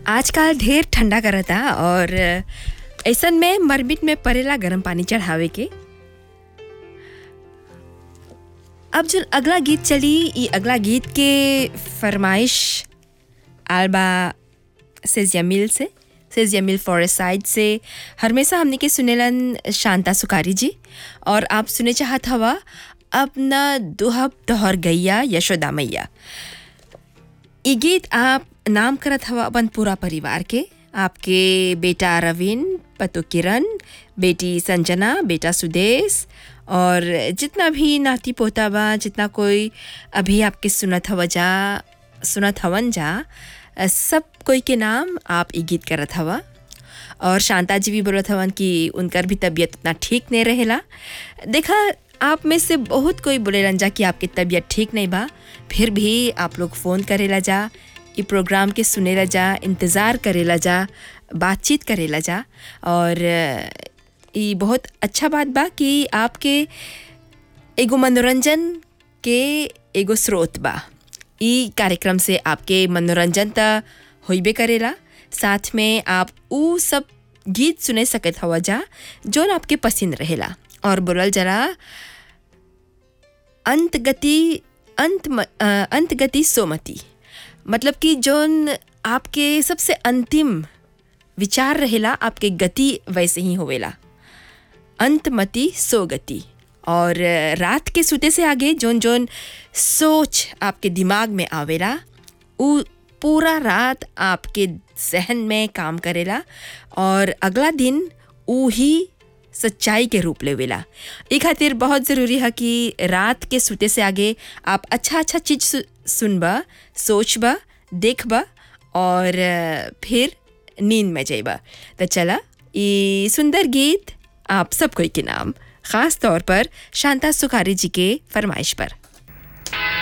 आजकल ढेर ठंडा करता और ऐसन में मरमिट में परेला गरम पानी चढ़ावे के अब जो अगला गीत चली ई अगला गीत के फरमाइश आलबा सेजिया मिल से सेजिया मिल फॉरेस्ट साइड से हमेशा हमने के सुनेलन शांता सुकारी जी और आप सुने चाहत हवा अपना दुहब तोहर गैया यशोदा मैया ई गीत आप नाम करत हवा अपन पूरा परिवार के आपके बेटा रविन पतो किरण बेटी संजना बेटा सुदेश और जितना भी नाती पोता बा जितना कोई अभी आपके सुनत हवा जा सुनत हवन जा सब कोई के नाम आप ई गीत करत हवा और शांता जी भी बोलत हवन कि उनकर भी तबीयत उतना ठीक नहीं रहेला देखा आप में से बहुत कोई बोलेलन जा कि आपकी तबीयत ठीक नहीं बा फिर भी आप लोग फ़ोन करेला जा ई प्रोग्राम के सुनेला जा इंतज़ार करेला जा बातचीत करेला जा और ये बहुत अच्छा बात बा कि आपके एगो मनोरंजन के एगो स्रोत बा ई कार्यक्रम से आपके मनोरंजन त होइबे करेला साथ में आप ऊ सब गीत सुने सकत हवा जा जोन आपके पसंद रहेला और बोलल जरा अंत गति अंत म- अ, अंत गति सोमति मतलब कि जोन आपके सबसे अंतिम विचार रहेला आपके गति वैसे ही होवेला अंतमति सोगति और रात के सुते से आगे जोन जोन सोच आपके दिमाग में आवेला उ पूरा रात आपके जहन में काम करेला और अगला दिन ऊ ही सच्चाई के रूप लेवेला ई खातिर बहुत ज़रूरी है कि रात के सुते से आगे आप अच्छा अच्छा चीज़ सु, सुनबा सोचबा देखबा और फिर नींद में जाइबा तो चला ये सुंदर गीत आप सब कोई के नाम ख़ास तौर पर शांता सुखारी जी के फरमाइश पर